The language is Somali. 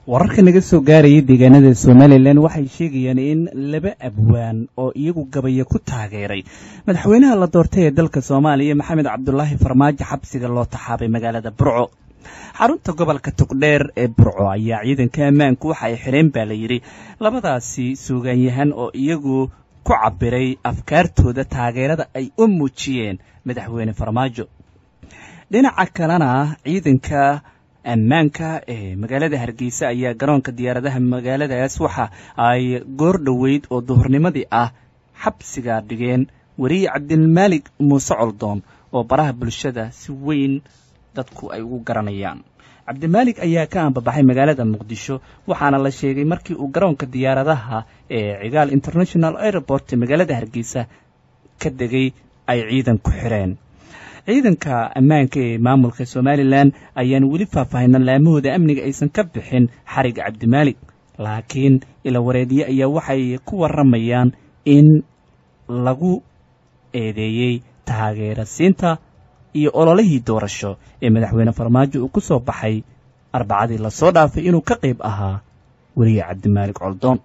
wararka naga soo gaaraya deegaanada somalilan waxay sheegayaan in laba abwaan oo iyagu gabaya ku taageeray madaxweynaha la doortay ee dalka soomaaliya maxamed cabdulaahi farmaajo xabsiga loo taxaabay magaalada burco xarunta gobolka togdheer ee burco ayaa ciidanka ammaanku waxa ay xidheen baa la yidhi labadaasi suugaanyahan oo iyagu ku cabiray afkaartooda taageerada ay u muujiyeen madaxweyne farmaajo dhinaca kalena ciidanka ammaanka ee magaalada hargeysa ayaa garoonka diyaaradaha magaaladaas waxa ay goor dhoweyd oo duhurnimadii ah xabsiga dhigeen weriye cabdilmaalig muuse coldoon oo baraha bulshada si weyn dadku ay ugu garanayaan cabdimaalig ayaa ka ambabaxay magaalada muqdisho waxaana la sheegay markii uu garoonka diyaaradaha ee cigaal international airport ee magaalada hargeysa ka degay ay ciidan ku xireen ciidanka ammaanka ee maamulka somalilan ayaan weli faahfaahinan laamahooda amniga aysan ka bixin xariga cabdimaalig laakiin ilawareedye ayaa waxay ku waramayaan in lagu eedeeyey taageerasiinta iyo ololihii doorasho ee madaxweyne farmaajo uu ku soo baxay arbacadii lasoo dhaafay inuu ka qayb ahaa weriye cabdimaalig coldoon